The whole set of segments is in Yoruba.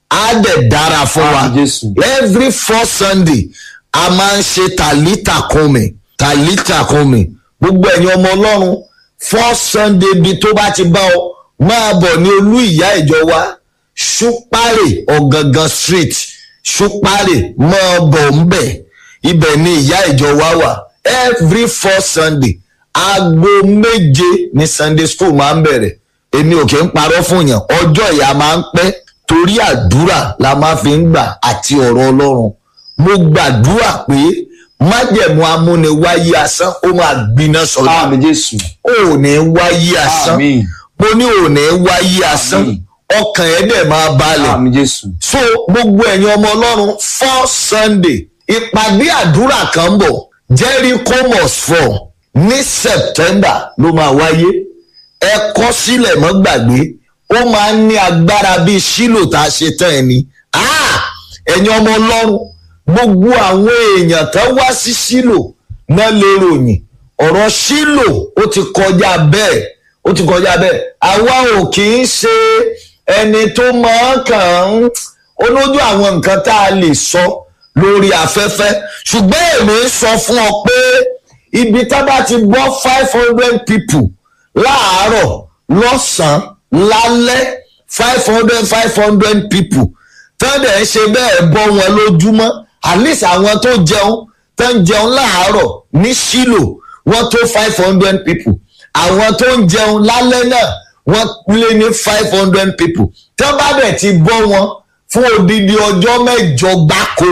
á dẹ̀ dára fún wa Àmín Jésù. every fourth sunday a máa ń ṣe tàlítà kùnmi tàlítà kùnmi gbogbo ẹ̀yin ọmọ ọlọ́run fourth sunday bíi tó bá ti bá ọ máa bọ̀ ní olú ìyá ìjọ wa ṣúpárè ọ̀gangan street ṣúpárè máa bọ̀ ń bẹ̀ ibẹ̀ ni ìyá ìjọ wa wà every fourth sunday aago méje ní sunday school máa ń bẹ̀rẹ̀ èmi ò kí ń parọ́ fún yàn ọjọ́ ìyá máa ń pẹ́ torí àdúrà la máa fi ń gbà àti ọ̀rọ̀ ọlọ́run mo gbàdúrà pé májẹ̀mú amúniwáyé asán ó máa gbiná sọ̀rọ̀ àmì jésù ò ní wáyé asán àmì mo ní ò ní wáyé asán Àmín. ọkàn ẹ̀ dẹ̀ máa balẹ̀ àmì jésù so gbogbo ẹ̀yin ọmọ ọlọ́run four sunday ìpàdé àdúrà kan ń bọ̀ jericho must fall ní september ló máa wáyé ẹ kọ́ sílẹ̀ mọ́ gbàgbé ó máa ń ní agbára bíi sílò tá a ṣe tán ẹni Ah! ẹ̀yin ọmọ ọlọ́run gbogbo àwọn èèyàn tó wá sí sílò náà lè ròyìn ọ̀rọ̀ sílò ó ti kọjá bẹ́ẹ̀ ó ti kọjá bẹ́ẹ̀ àwa ò kì í ṣe ẹni tó máa kàn ń olójú àwọn nǹkan tá a lè sọ lórí afẹ́fẹ́ ṣùgbọ́n èmi ń sọ fún ọ pé ibi tá bá ti gbọ́ five hundred people láàárọ̀ lọ́sàn-án lálẹ́ five hundred five hundred people tọ́dẹ̀ ń ṣe bẹ́ẹ̀ bọ́ wọn lójúmọ́ at least àwọn tó jẹun tó ń jẹun láàárọ̀ ní sílò wọ́n tó five hundred people àwọn tó ń jẹun lálẹ́ náà wọ́n lé ní five hundred people tó bá dẹ̀ ti bọ́ wọn fún odidi ọjọ́ mẹ́jọ gbáko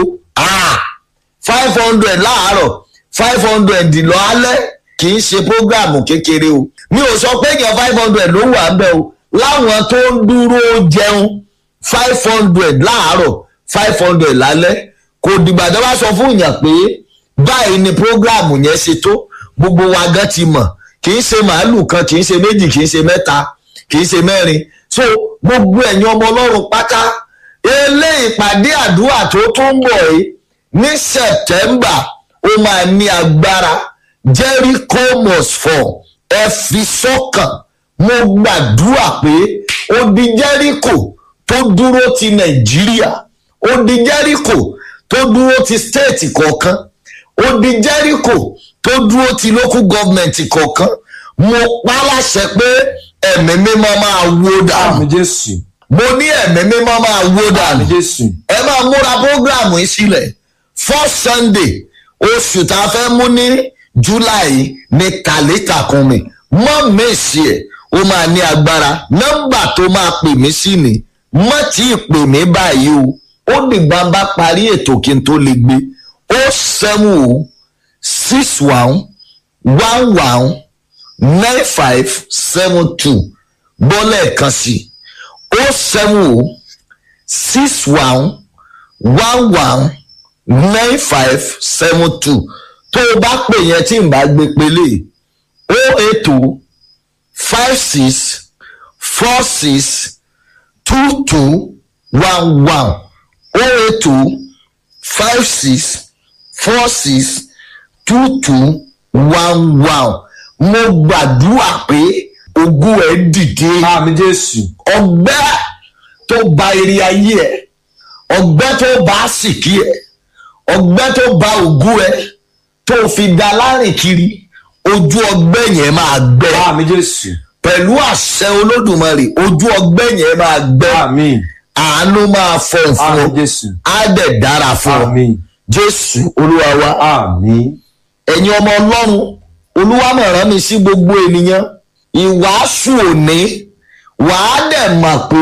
five hundred láàárọ̀ five hundred lọ alẹ́ kì í ṣe prógráàmù kékeré o mi ò sọ pé èèyàn five hundred ló wà ń bẹ̀ o láwọn tó ń dúró jẹun five hundred láàárọ̀ five hundred lálẹ́ kò dìgbà tó bá sọ fún èèyàn pé báyìí ni prógráàmù yẹn ṣe tó gbogbo wa gan ti mọ̀ kì í ṣe màálù kan kì í ṣe méjì kì í ṣe mẹ́ta kì í ṣe mẹ́rin so gbogbo ẹ̀yin ọmọ ọlọ́run pátá eléyìí ìpàdé àdúrà tó tún ń bọ̀ yìí ní september ó máa ní agbára jericho must fall ẹ fi sọ́kàn mo gbàdúrà pé ó di jericho tó dúró ti nàìjíríà ó di jericho tó dúró ti state kọ̀ọ̀kan ó di jericho tó dúró ti local government kọ̀ọ̀kan mo pa á láṣẹ pé ẹ̀mí mímọ́ máa wó dànù àmì jésù mo ní ẹ̀mí mímọ́ máa wó àmì dànù jésù ẹ máa múra prógráàmù yìí sílẹ̀ first sunday oṣù tá a fẹ́ mú ní july ní kàlítàkùnmi mọ́ mèsì ẹ̀ ó máa ní agbára nọ́mbà tó máa pè mí sí ni mọ́ tí ì pè mí báyìí o ó dìgbà bá parí ètò kí n tó lè gbé ó seven o six one one one nine five seven two bọ́lẹ̀ kan sí ó seven o six one one one nine five seven two tó o bá pè yẹn tí n bá gbé pélé o eight two five six four six two two one one o eight two five six four six two two one one mo gbàdúrà pé ogún ẹ dìde àmì jésù ọgbẹ́ tó ba eré ayé ẹ ọgbẹ́ tó ba àsìkí ẹ ọgbẹ́ tó ba ògùn ẹ tó fi da lárìn kiri ojú ọgbẹ́ yẹn máa gbẹ àmì jésù pẹ̀lú àṣẹ olódùmarè ojú ọgbẹ́ yẹn máa gbẹ àmì àánú máa fọ fún àmì ọ jésù á dẹ̀ dára fún ọ àmì jésù olúwa wa àmì ẹ̀yin ọmọ ọlọ́run olúwa mọ̀ rán mi sí gbogbo ènìyàn ìwàásù òní wàá dẹ̀ mọ̀ pé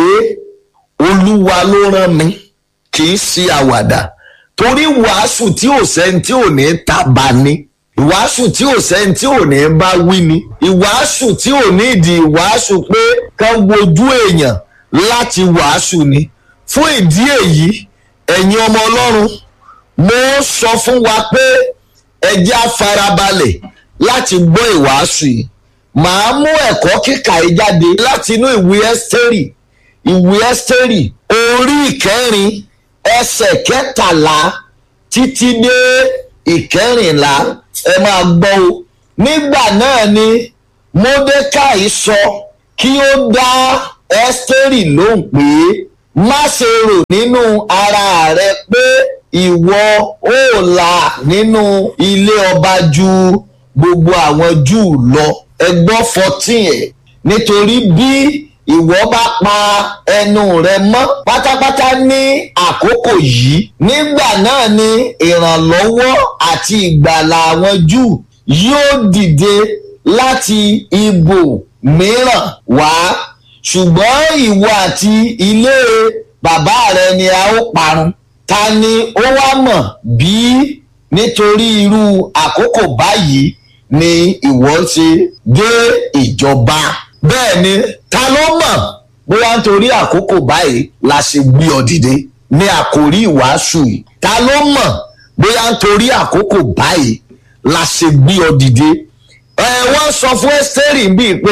olúwa ló rán mi kì í ṣe àwàdà torí wàásù tí ò sẹ́ni tí ò ní tàbá ni ìwàásù tí ò sẹ́ni tí ò ní bá wí ni ìwàásù tí ò ní ìdí ìwàásù pé kán wojú èèyàn láti wàásù ni fún ìdí èyí ẹ̀yin ọmọ ọlọ́run mo sọ fún wa pé ẹ jẹ́ á farabalẹ̀ láti gbọ́ ìwàásù yìí màá mú ẹ̀kọ́ kíkà yìí jáde láti inú ìwé ẹ́sítérì ìwé ẹ́sítérì orí ìkẹrin ẹsẹ̀ kẹtàlá títí dé ìkẹrìnlá ẹ máa gbọ́ o nígbà náà ni mordecai sọ kí ó dá ẹ́sítérì lóhùn pé má ṣe rò nínú ara rẹ pé ìwọ ó là nínú ilé ọba ju gbogbo àwọn júù lọ ẹgbọ́n fourteen ẹ̀ nítorí bí ìwọ bá pa ẹnu rẹ mọ́ pátápátá ní àkókò yìí nígbà náà ni ìrànlọ́wọ́ àti ìgbàlà àwọn júù yóò dìde láti ibò mìíràn wá ṣùgbọ́n ìwọ àti ilé bàbá rẹ ni a ó parun ta ni ó wá mọ̀ bí nítorí irú àkókò báyìí ni ìwọ ṣe dé ìjọba bẹ́ẹ̀ ni ta ló mọ̀ bóyá nítorí àkókò báyìí la ṣe gbé ọ dìde ní àkórí ìwàásù yìí ta ló mọ̀ bóyá nítorí àkókò báyìí la ṣe gbé ọ dìde ẹ wọ́n sọ fún ẹ́sítẹ́rì bíi pé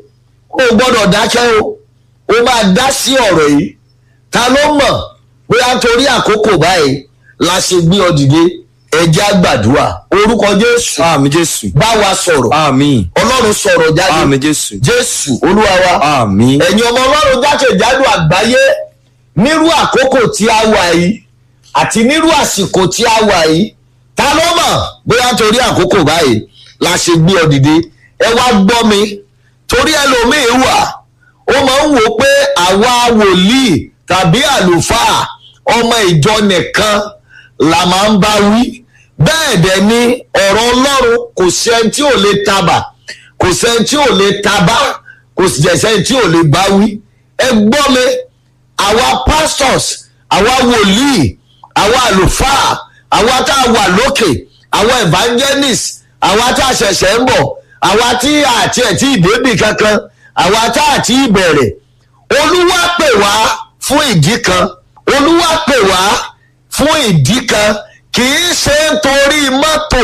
o gbọ́dọ̀ dákẹ́ o o máa dá sí ọ̀rọ̀ yìí ta ló mọ̀ bóyá nítorí àkókò báyìí la ṣe gbé ọ dìde ẹjẹ́ àgbàdua orúkọ jésù àmì jésù bá wa sọ̀rọ̀ àmì ọlọ́run sọ̀rọ̀ jáde àmì jésù jésù olúwa wa àmì ẹ̀yin ọmọ ọlọ́run jákèjádò àgbáyé nírú àkókò tí a wà yìí àti nírú àsìkò tí a wà yìí ta ló mọ̀ bóyá nítorí àkókò báyìí la ṣe gbé ọ dìde ẹ wá gbọ́ mi torí ẹlòmíín wà ó máa ń wò pé àwa wòlíì tàbí àlùfáà ọmọ ìjọ nìkan la máa ń bá wí bẹ́ẹ̀ dẹ̀ ni ọ̀rọ̀ ọlọ́run kò sí ẹni tí ò lè tabà kò sẹ́ni tí ò lè tabá kò sì jẹ́ sẹ́ni tí ò lè bá wí ẹ gbọ́ mi àwa pastors àwa wòlíì àwa àlùfáà àwa tá a wà lókè àwa evangelists àwa tá a ṣẹ̀ṣẹ̀ ń bọ̀ àwa tí àti ẹ̀ tí ìdébì kankan àwa tá a ti bẹ̀rẹ̀ olúwa pè wá fún ìdí kan olúwa pè wá fún ìdí kan kì í ṣe nítorí mọ́tò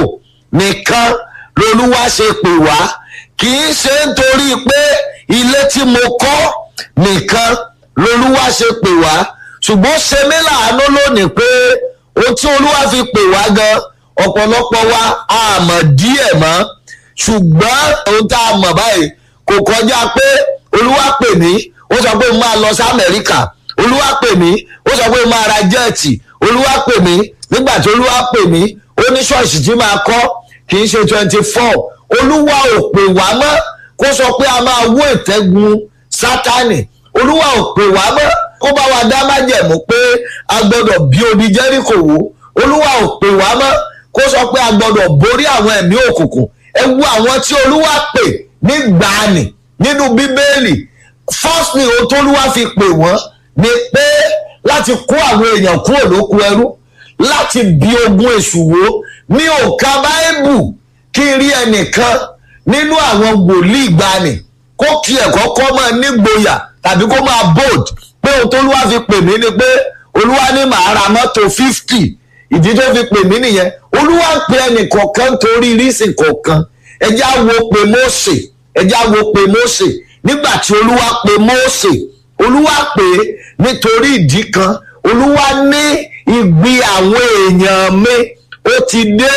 nìkan lolúwa ṣe pè wá kì í ṣe nítorí pé ilé tí mo kọ́ nìkan lolúwa ṣe pè wá ṣùgbọ́n ṣe mí láàánú lónìí pé ohun tí olúwa fi pè wá gan ọ̀pọ̀lọpọ̀ wa a mọ̀ díẹ̀ mọ́ ṣùgbọ́n ohun tá a mọ̀ báyìí kò kọjá pé olúwa pè mí ó sọ pé mo máa lọ sí amẹ́ríkà olúwa pè mí ó sọ pé mo máa ra jẹ́ẹ̀tì olúwa pè mí nígbà tí olúwa pè mí ó ní ṣọ́ọ̀ṣì tí máa kọ́ kì í ṣe twenty four olúwa ò pè wá mọ́ kó sọ pé a máa wó ìtẹ́gun sátánì olúwa ò pè wá mọ́ kó bá wa dá májẹ̀mú pé a gbọ́dọ̀ bí odi jẹ́ríkò wó olúwa ò pè wá mọ́ kó sọ pé a gbọ́dọ̀ borí àwọn ẹ̀mí òkùnkùn ẹ wo àwọn tí olúwa pè nígbàanì nínú bíbélì firstly ohun tó olúwa fi pè wọ́n ni pé láti kó àwọn èèyàn kúrò lóko ẹrú láti bí ogun èṣù wó ní òkà báíbù kí n rí ẹnìkan nínú àwọn wòlíì gbani kó kí ẹ̀kọ́ kọ́ máa nígboyà tàbí kó máa bold pé ohun tó olúwa fi pè mí ni pé olúwa ní màá ra mọ́tò fifty ìdí tó fi pè mí nìyẹn olúwa ń pe ẹnì kọ̀ọ̀kan torí rísìn kọ̀ọ̀kan ẹjẹ́ á wo pé Mósè ẹjẹ́ á wo pé Mósè nígbà tí olúwa pe Mósè olúwa pè é nítorí ìdí kan olúwa ní ìgbì àwọn èèyàn mi ó ti dé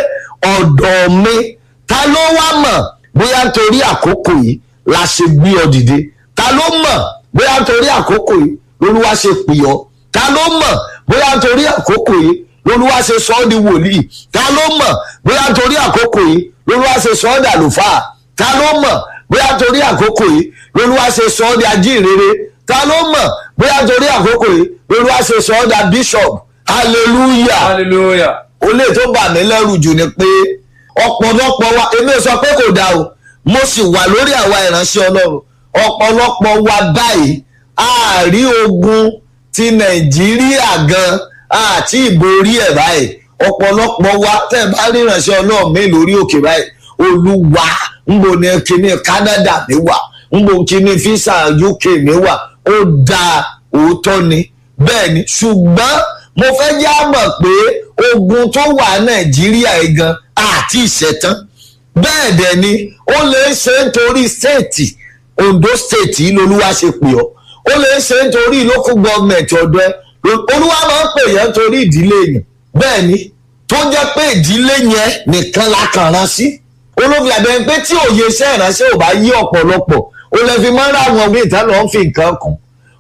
ọ̀dọ̀ mi ta ló wá mọ̀ bóyá nítorí àkókò yìí la ṣe gbé ọ dìde ta ló mọ̀ bóyá nítorí àkókò yìí lolúwa ṣe pè ọ́ ta ló mọ̀ bóyá nítorí àkókò yìí lolúwa ṣe sọ ọ́ di wòlíì ta ló mọ̀ bóyá nítorí àkókò yìí lolúwa ṣe sọ ọ́ dàlùfáà ta ló mọ̀ bóyá nítorí àkókò yìí lolúwa ṣe sọ ọ́ di ajínrere ta ló mọ̀ bóyá nítorí àkókò yìí lolúwa ṣe sọ ọ́ da bishop hallelujah hallelujah ó lè tó bà mí lẹ́rù jù ni pé ọ̀pọ̀lọpọ̀ wa èmi ò sọ pé kò dáa o mo sì wà lórí àwa ìránṣẹ́ ọlọ́run ọ̀pọ̀lọpọ̀ wa báyìí àárí ogun ti nàìjíríà gan àti ìborí ẹ̀ báyìí ọ̀pọ̀lọpọ̀ wa tẹ́ ẹ bá rí ìránṣẹ́ ọlọ́run mi lórí òkè báyìí olúwa ńbo ni kíní Canada mi wà ńbo kíní fisa UK mi wà ó dáa òótọ́ ni bẹ́ẹ̀ ni ṣùgbọ́n mo fẹ́ já mọ̀ pé ogun tó wà nàìjíríà yìí gan àti ìṣẹ̀tàn bẹ́ẹ̀ dẹ̀ ni ó lè ṣe nítorí stéètì Ondo stéètì yìí lolúwa ṣe pè ọ́ ó lè ṣe nítorí local government ọ̀dọ́ ẹ olúwa máa ń pè yẹn nítorí ìdílé yẹn bẹ́ẹ̀ ni tó jẹ́ pé ìdílé yẹn nìkan la kàn rán sí olófin àbẹ̀yẹn pé tí òye iṣẹ́ ìránṣẹ́ ò bá yí ọ̀pọ̀lọpọ̀ ó lè fi máa ń ra àwọn míì tán lọ́ọ́ fi nǹkan kún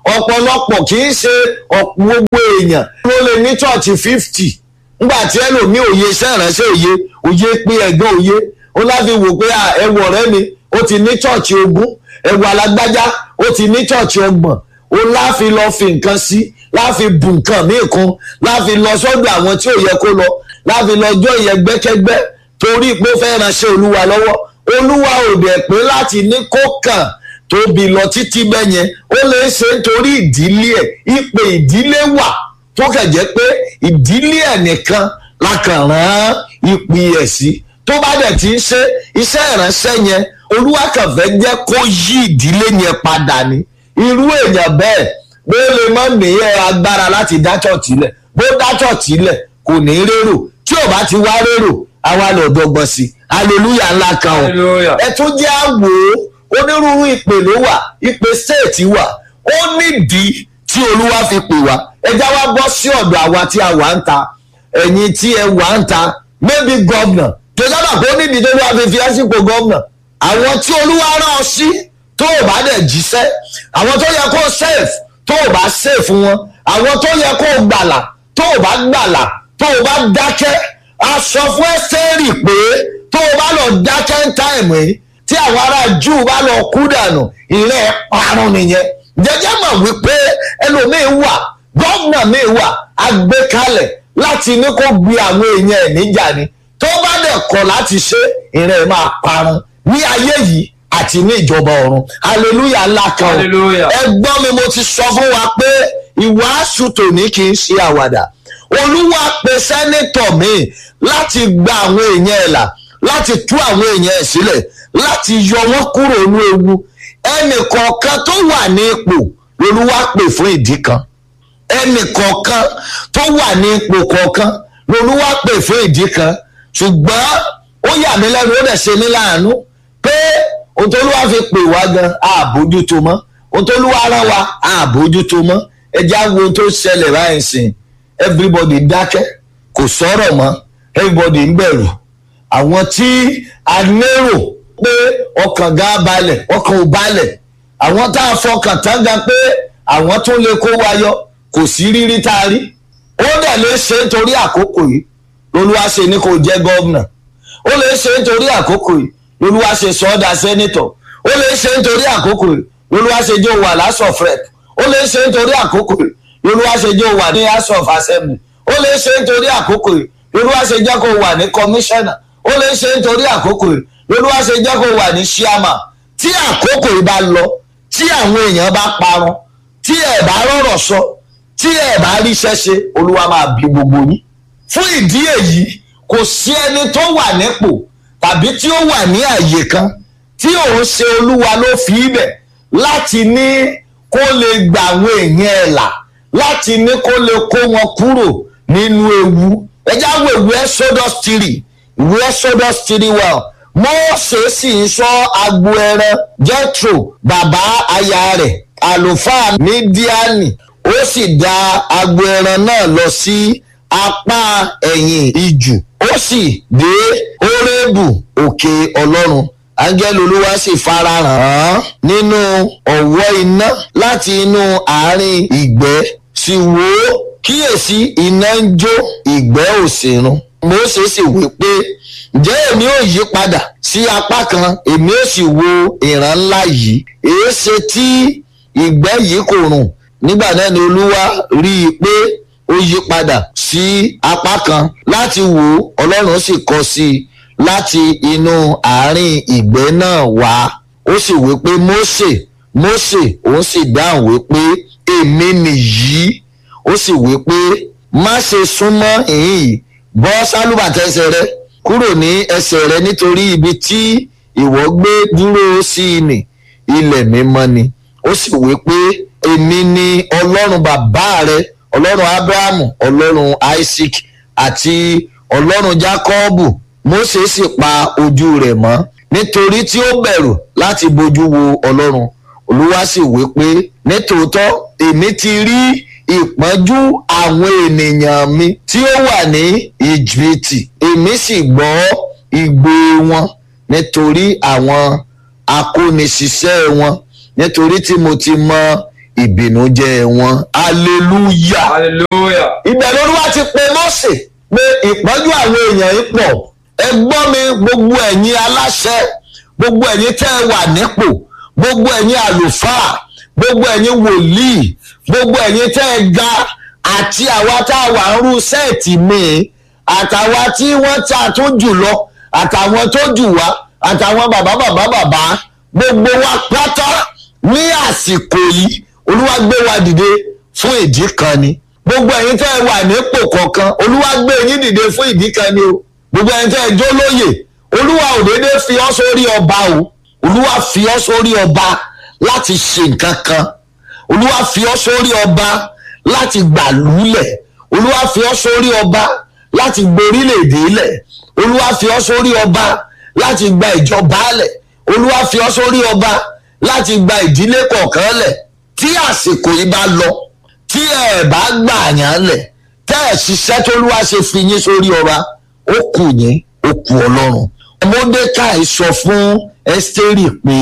ọ̀pọ̀lọpọ̀ kì í ṣe gbogbo èèyàn ló lè ní chọ́ọ̀chì fifty nígbà tí ẹlòmíì òye iṣẹ́ ìránṣẹ́ òye òye pé ẹ̀gbọ́n òye ó láfi wò pé ẹwọ ọ̀rẹ́ mi ó ti ní chọ́ọ̀chì ogún ẹwọ alágbájá ó ti ní chọ́ọ̀chì ọgbọ̀n ó láfi lọ fi nǹkan sí láfi bù nǹkan míì kún láfi lọ sọ́dọ̀ àwọn tí ò yẹ kó lọ láfi lọ jọ ìyẹn gbẹ́kẹ́gbẹ́ torí pé ó fẹ́ ránṣẹ́ olúwa lọ́wọ́ olúwa ò dẹ̀ pé láti ní kó kàn tóbi lọ títí bẹ́ẹ̀ yẹn ó lè ṣe nítorí ìdílé ẹ̀ ìpè ìdílé wà tó kàn jẹ́ pé ìdílé ẹ̀ nìkan la kàn rán ìpè ẹ̀ sí tó bá dẹ̀ ti ń ṣe iṣẹ́ ìránṣẹ́ yẹn olúwa kàn fẹ́ jẹ́ kó yí ìdílé yẹn padà ni irú èèyàn bẹ́ẹ̀ bó lè mọ́ ní agbára láti dá chọ̀tì lẹ̀ bó dá chọ̀tì lẹ̀ kò ní rérò tí ò bá ti wá rérò àwa lè dọ́gbọ́n sí i hallelujah ńlá kan o ẹ tún jẹ́ àwò onírúurú ìpè ló wà ìpè stéètì wà ó nídìí tí olúwa fi pè wá ẹ já wá bọ́ sí ọ̀dọ̀ àwa tí a wà ń ta ẹ̀yin tí ẹ wà ń ta maybe governor tó sábà kó nídìí tó wá fi fi ẹ́sìnkò governor àwọn tí olúwa rán ọ sí tó o bá dẹ̀ jíṣẹ́ àwọn tó yẹ kó safe tó o bá safe wọn àwọn tó yẹ kó o gbàlà tó o bá gbàlà tó o bá dákẹ́ a sọ fún ẹ́sẹ̀rì pé tó o bá lọ dákẹ́ ń táìmù yìí tí àwọn ará júù bá lọ kú dànù ìrẹ́ parun nìyẹn jẹjẹ mọ̀ wípé ẹlòmíín wà gọ́vnà míì wà agbékalẹ̀ láti ní kó gbé àwọn èèyàn ẹ̀ níjà ni tó bá dẹ̀ kọ̀ láti ṣe ìrẹ́ máa parun ní ayé yìí àti ní ìjọba ọ̀run hallelujah ńlá kan o ẹgbọ́n mi mo ti sọ fún wa pé ìwàásù tòní kì í ṣe àwàdà olúwa pe sẹ́nítọ̀ míì láti gba àwọn èèyàn ẹ̀ là láti tú àwọn èèyàn ẹ̀ sílẹ̀ láti yọ wọ́n kúrò ní ewu ẹnì kọ̀ọ̀kan tó wà ní ipò lolúwa pè fún ìdí kan ẹnì kọ̀ọ̀kan tó wà ní ipò kọ̀ọ̀kan lolúwa pè fún ìdí kan ṣùgbọ́n ó yà mí lẹ́nu ó dẹ̀ ṣe mí láàánú pé ohun tó lúwa fi pè wá gan àbójútó mọ́ ohun tó lúwa rán wa àbójútó mọ́ ẹja wo ohun tó ṣẹlẹ̀ báyìí sìn everybody dákẹ́ kò sọ̀rọ̀ mọ́ everybody ń bẹ̀rù àwọn tí a lérò pé ọkàn ga balẹ̀ ọkàn ò balẹ̀ àwọn tá a fọkàn tán gan pé àwọn tó lè kó wa yọ kò sí rírí tá a rí ó dẹ̀ lè ṣe nítorí àkókò yìí lolúwa ṣe ní kò jẹ́ gọ́vnà ó lè ṣe nítorí àkókò yìí lolúwa ṣe sọ́ọ́dà sẹ́nitọ̀ ó lè ṣe nítorí àkókò yìí lolúwa ṣe jẹ́ òwà house of rep ó lè ṣe nítorí àkókò yìí lolúwa ṣe jẹ́ òwà ní house of assembly ó lè ṣe nítorí àkókò yìí lolúwa ṣe jẹ́ kó wà ní commissioner ó lè ṣe nítorí àkókò yìí lolúwa ṣe jẹ́ kó wà ní chairman tí àkókò yìí bá lọ tí àwọn èèyàn bá parun tí ẹ̀ bá rọ̀rọ̀ sọ tí ẹ̀ bá ríṣẹ́ ṣe olúwa máa bí gbogbo yín fún ìdí èyí kò sí ẹni tó wà nípò tàbí tí ó wà ní àyè kan tí òun ṣe olúwa ló fi ibẹ̀ láti ní kó lè gbà àwọn èèyàn ẹ̀ là láti ní kó lè kó wọn kúrò nínú ewu ẹjá wo ìwé exodus three ìwé exodus three well mọ́ọ̀sẹ̀ sì ń sọ agbo ẹran jethro bàbá aya rẹ̀ àlùfáà mídíánì ó sì da agbo ẹran náà lọ sí apá ẹ̀yìn ijù ó sì dé orébù òkè ọlọ́run áńgẹ́lì olúwa sì farahàn án nínú ọ̀wọ́ iná láti inú àárín ìgbẹ́ sì wò ó kíyèsí iná ń jó ìgbẹ́ òsèrun Mósè sì wí pé ǹjẹ́ èmi ò yí padà sí apá kan èmi ò sì wo ìran ńlá yìí èé ṣe tí ìgbẹ́ yìí kò rùn nígbà náà ni olúwa rí i pé ó yí padà sí apá kan láti wò ó ọlọ́run sì kọ sí i láti inú àárín ìgbẹ́ náà wá ó sì wí pé Mósè Mósè òun sì dáhùn wí pé èmi nìyí ó sì wí pé má ṣe súnmọ́ ìhín bọ́ sálúbàtà ẹsẹ̀ rẹ kúrò ní ẹsẹ̀ rẹ nítorí ibi tí ìwọ gbé dúró sí ni ilẹ̀ mímọ́ ni ó sì wí pé èmi ni ọlọ́run bàbá rẹ ọlọ́run abrahamu ọlọ́run isaac àti ọlọ́run jákọ́ọ̀bù mósè sì pa ojú rẹ̀ mọ́ nítorí tí ó bẹ̀rù láti bojú wo ọlọ́run olúwa sì wí pé nítòótọ́ èmi ti rí ìpọ́njú àwọn ènìyàn mi tí ó wà ní íjíbítì èmi sì gbọ́ igbe wọn nítorí àwọn akóniṣiṣẹ́ wọn nítorí tí mo ti mọ ìbìnújẹ́ wọn hallelujah hallelujah ibẹ̀ lolúwa ti pe mọ́sẹ̀ pé ìpọ́njú àwọn èèyàn yìí pọ̀ ẹ gbọ́ mi gbogbo ẹ̀yin aláṣẹ gbogbo ẹ̀yin tẹ́ ẹ wà nípò gbogbo ẹ̀yin àlùfáà gbogbo ẹ̀yin wòlíì gbogbo ẹ̀yin tẹ́ ẹ ga àti àwa tá a wà ń rú sẹ́ẹ̀tì míì àtàwa tí wọ́n ta tó jù lọ àtàwọn tó jù wá àtàwọn bàbá bàbá bàbá gbogbo wa pátá ní àsìkò yìí olúwa gbé wa dìde fún ìdí kan ni gbogbo ẹ̀yin tẹ́ ẹ wà nípò kọ̀ọ̀kan olúwa gbé yín dìde fún ìdí kan ni o gbogbo ẹ̀yin tẹ́ ẹ jó lóyè olúwa ò dédé fi ọ́ sórí ọba o olúwa fi ọ́ sórí ọba láti ṣe nǹkan kan olúwa fi ọ́ sórí ọba láti gbàlúlẹ̀ olúwa fi ọ́ sórí ọba láti gborílẹ̀-èdè lẹ̀ olúwa fi ọ́ sórí ọba láti gba ìjọba lẹ̀ olúwa fi ọ́ sórí ọba láti gba ìdílé kọ̀ọ̀kan lẹ̀ tí àsìkò yìí bá lọ tí ẹ bá gbà yàn lẹ̀ tẹ́ ẹ̀ ṣiṣẹ́ tó lúwa ṣe fi yín sórí ọba ó kù yín ó kù ọlọ́run mọ́dékàì sọ fún ẹ́sítérì pé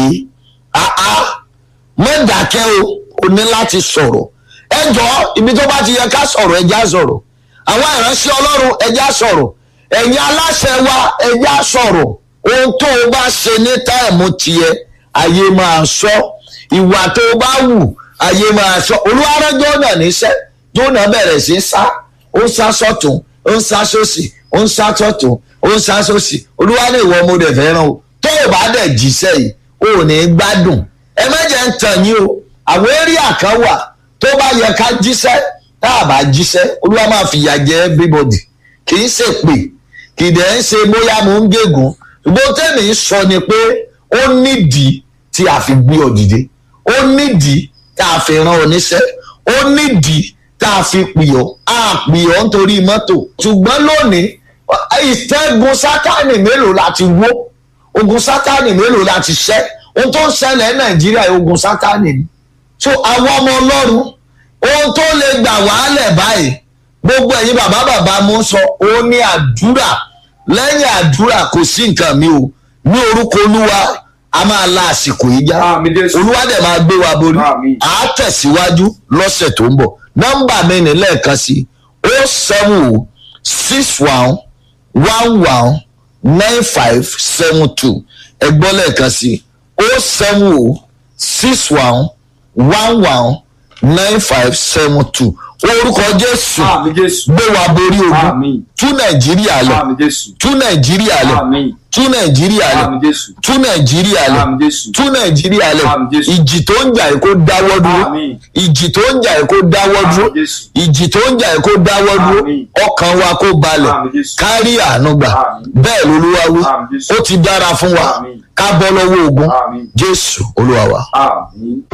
àá mọ́dàkẹ́ o ò ní láti sọ̀rọ̀ ẹ jọ ibi tó bá ti yẹ ká sọ̀rọ̀ ẹja sọ̀rọ̀ àwọn ìránṣẹ́ ọlọ́run ẹja sọ̀rọ̀ ẹ̀yin aláṣẹ wa ẹja sọ̀rọ̀ ohun tó o bá ṣe ní táìmù tiẹ̀ ayé máa sọ ìwà tó o bá wù ayé máa sọ olúwarẹ́ jọ́nà níṣẹ́ jọ́nà bẹ̀rẹ̀ sí sá ó ń sá sọ́tún ó ń sá sósì ó ń sá sọ́tún ó ń sá sósì olúwa ní ìwọ ọmọdé fẹ́ràn o tó o bá dẹ̀ jíṣẹ́ yìí o ò ní gbádùn ẹ má jẹ́ ń tàn yín o àwọn éríà kan wà tó bá yẹ ká jíṣẹ́ tá a bá jíṣẹ́ olúwa máa fìyà jẹ everybody kì í ṣe pè kì í dẹ̀ ń ṣe bóyá mo ń gégùn ṣùgbọ́n tẹ́mi ń sọ ni pé ó nídìí tí a fi gbé ọ dìde ó nídìí tá a fi rán ọ níṣẹ́ ó nídìí tá a fi pì ọ́ a pì ọ́ nítorí mọ́tò ṣùgbọ́n lónìí ìtẹ́gun sátánì mélòó la ti wó ogun sátánì mélòó la ti ṣẹ́ ohun tó ń ṣẹlẹ̀ ní nàìjíríà ogun sátánì ni so àwọn ọmọ ọlọ́run ohun tó lè gbà wàhálẹ̀ báyìí gbogbo ẹ̀yin bàbá bàbá mo ń sọ òun ní àdúrà lẹ́yìn àdúrà kò sí nǹkan mi o ní orúkọ olúwa a máa la àsìkò yìí já Àmín Jésù. olúwa dẹ̀ máa gbé wa borí Àmín. à á tẹ̀síwájú lọ́sẹ̀ tó ń bọ̀ nọ́mbà mi ní lẹ́ẹ̀kan sí o seven o six one one one nine five seven two ẹgbọ́n lẹ́ẹ̀kan sí o seven o six one one one nine five seven two orúkọ jésù àmì jésù gbé wa borí ogun àmì tú nàìjíríà lẹ̀ àmì jésù tú nàìjíríà lẹ̀ àmì tú nàìjíríà lẹ̀ àmì jésù tú nàìjíríà lẹ̀ àmì jésù tú nàìjíríà lẹ̀ Àmín Jésù. ìjì tó ń jà yìí kó dáwọ́ dúró Àmín. ìjì tó ń jà yìí kó dáwọ́ dúró Àmín Jésù. ìjì tó ń jà yìí kó dáwọ́ dúró Àmín. ọkàn wa kó balẹ̀ Àmín Jésù. kárí àánú gbà Àmín. bẹ́ẹ̀ lolúwa wí Àmín Jésù. ó ti dára fún wa Àmín. ká bọ́ lọ́wọ́ ogun Àmín. jésù olúwa wa. àmì.